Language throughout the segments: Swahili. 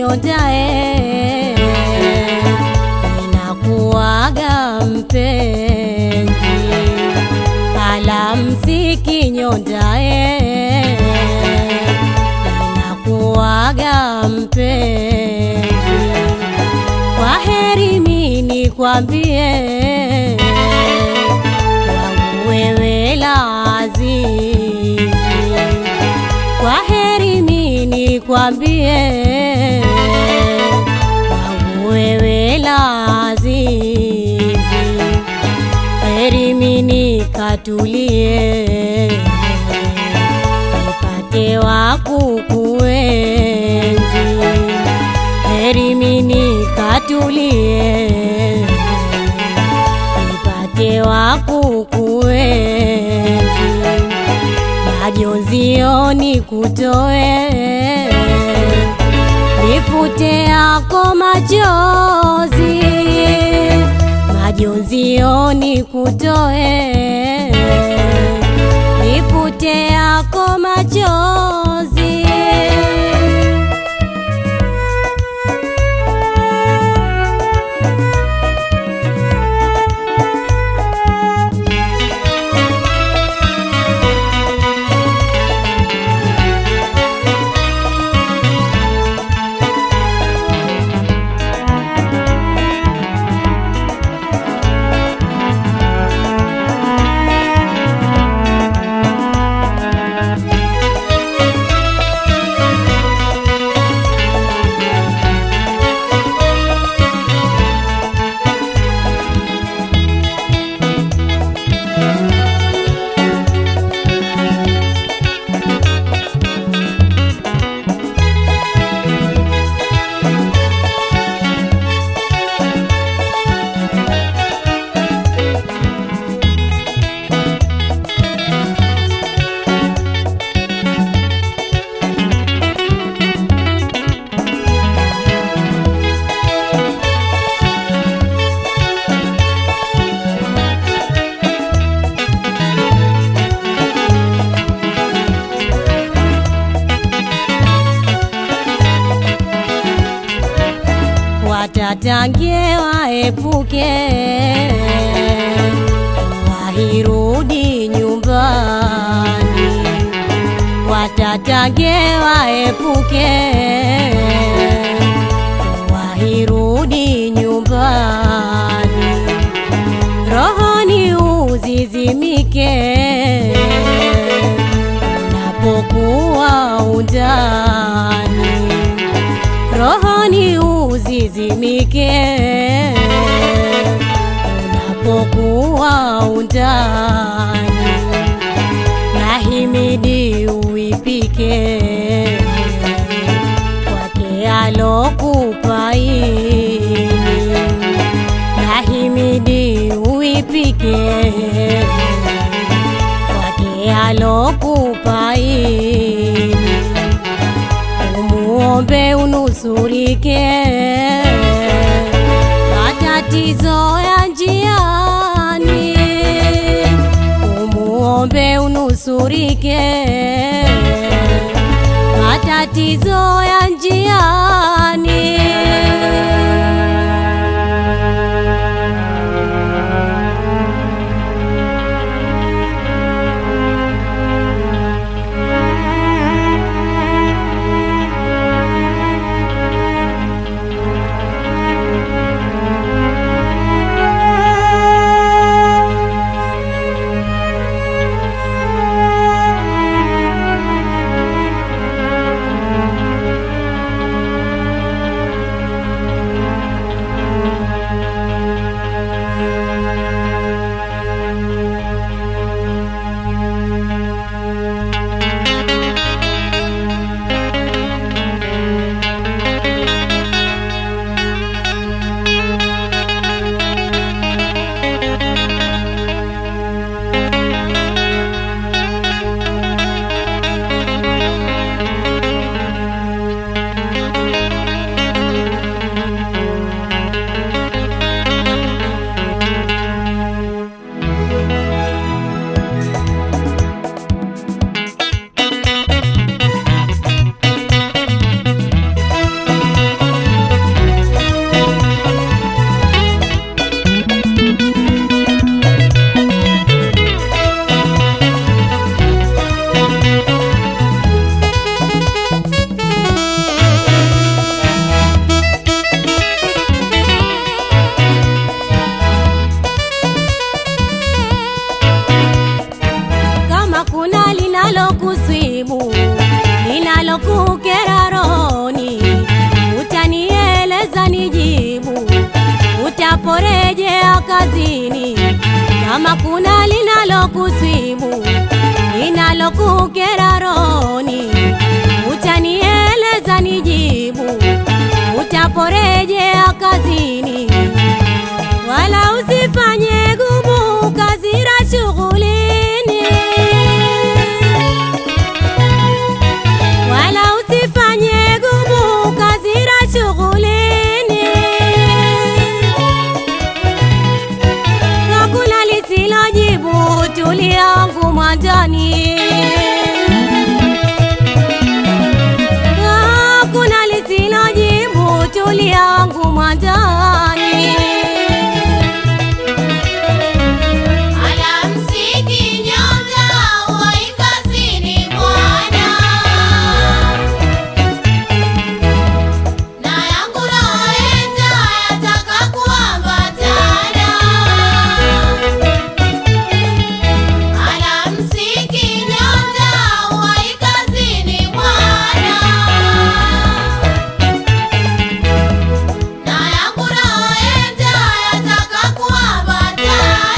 nyondae, ninakuaga mpenzi, alamsiki nyondae, ninakuaga mpenzi, kwa heri mini kwambie wangu wewe la azizi, kwa heri mini kwambie wangu wewe la azizi, heri mini katulie nipate wa kukuenzi, heri mini katulie nipate wa kukuenzi, majonzioni kutoe, nifute yako machozi, majonzioni kutoe, nifute yako machozi. watatangie waepuke, wahirudi nyumbani, watatangie waepuke, wahirudi nyumbani, rohoni uzizimike unapokuwa undani rohoni uzizimike unapokuwa undani, nahimidi uipike kwake alokupaini, nahimidi uipike kwake alokupaini umuombe unusurike matatizo ya njiani, umuombe unusurike matatizo ya njiani. utaporejea kazini, kama kuna linalokusibu linalokukera rohoni, utanieleza nijibu. Utaporejea kazini, wala usifanye gumu kazira shughulini, wala usifanye gumu kazira shughulini. Hakuna lisilojibu tuliangu mwanjani, hakuna lisilojibu tuliangu mwanjani. Alamsiki nyota uwai kazini bwana, na yangu naenda yataka kuambatana. Alamsiki nyota uwai kazini bwana, na yangu naenda yataka kuambatana.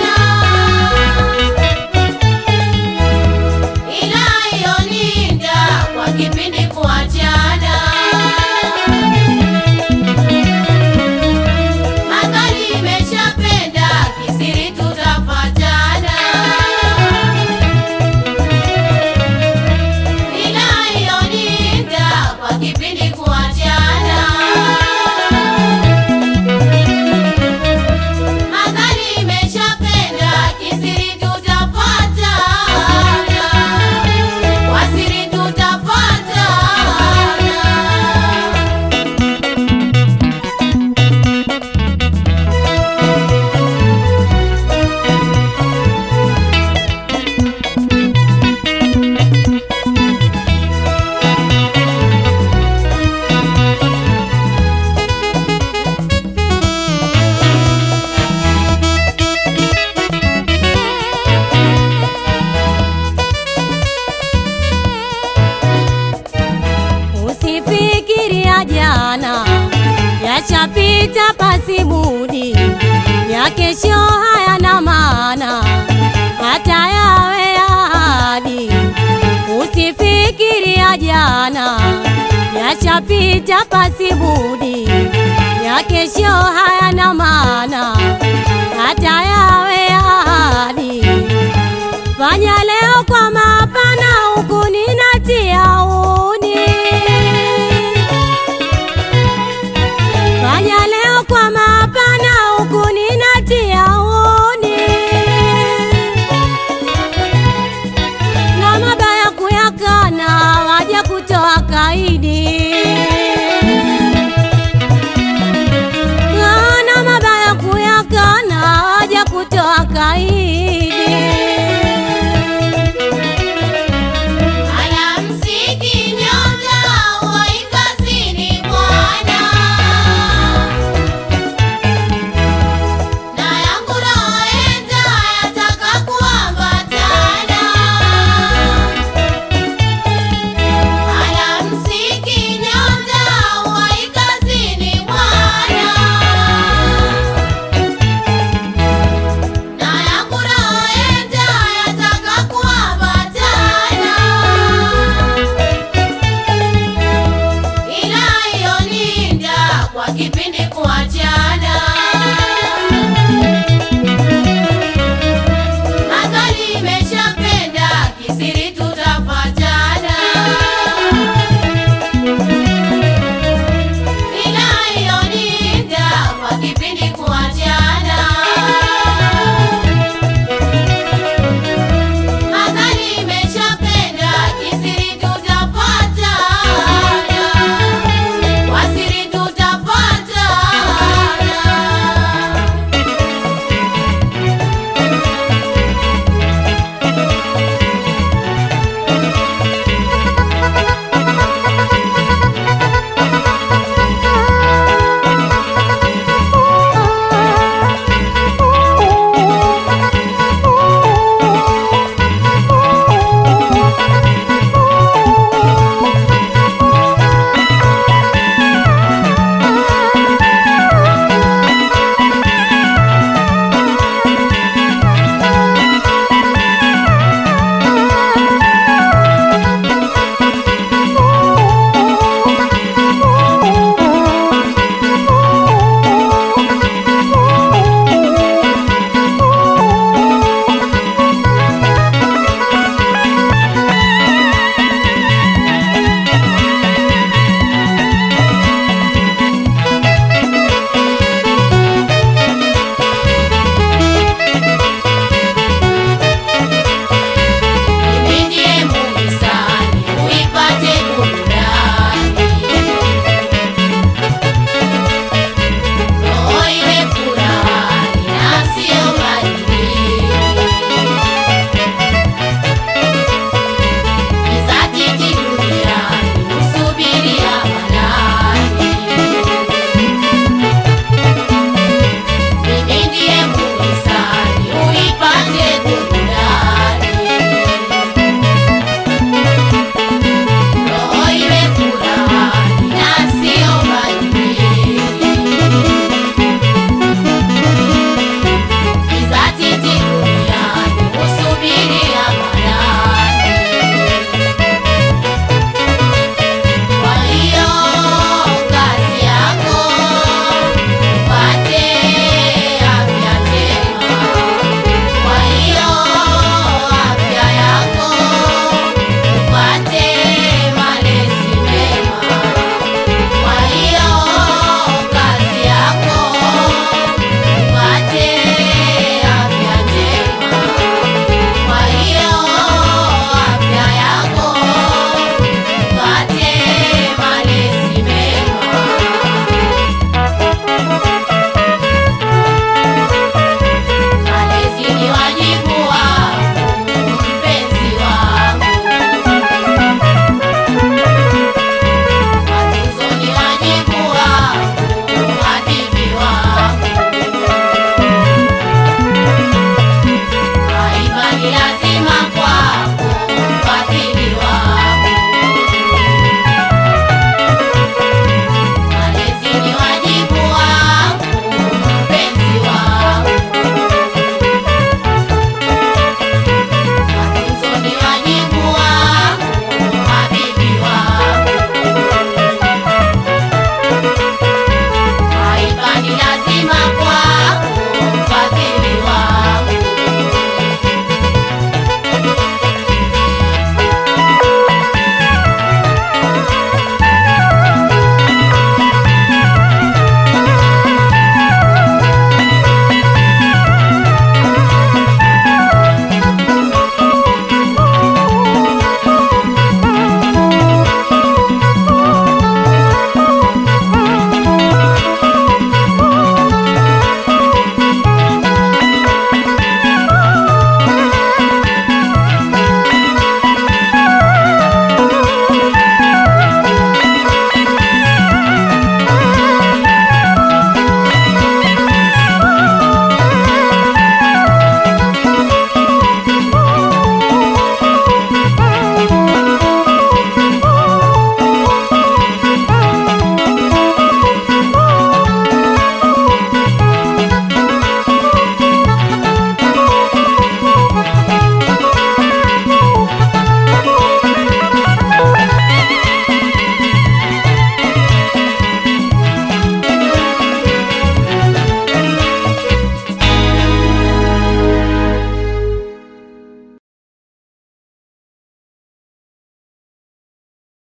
ila hiyo ninda kwa kipindi kuachana, magari imeshapenda kisiri tutafatana, ila hiyo ninda kwa kipindi kuachana, magari imeshapenda kisiri tutafatana wasiri tutafatana. Usifikiria jana yachapita pasi budi, ya kesho hayana maana hata yawe ahadi. Usifikiria jana yachapita pasi budi, ya kesho haya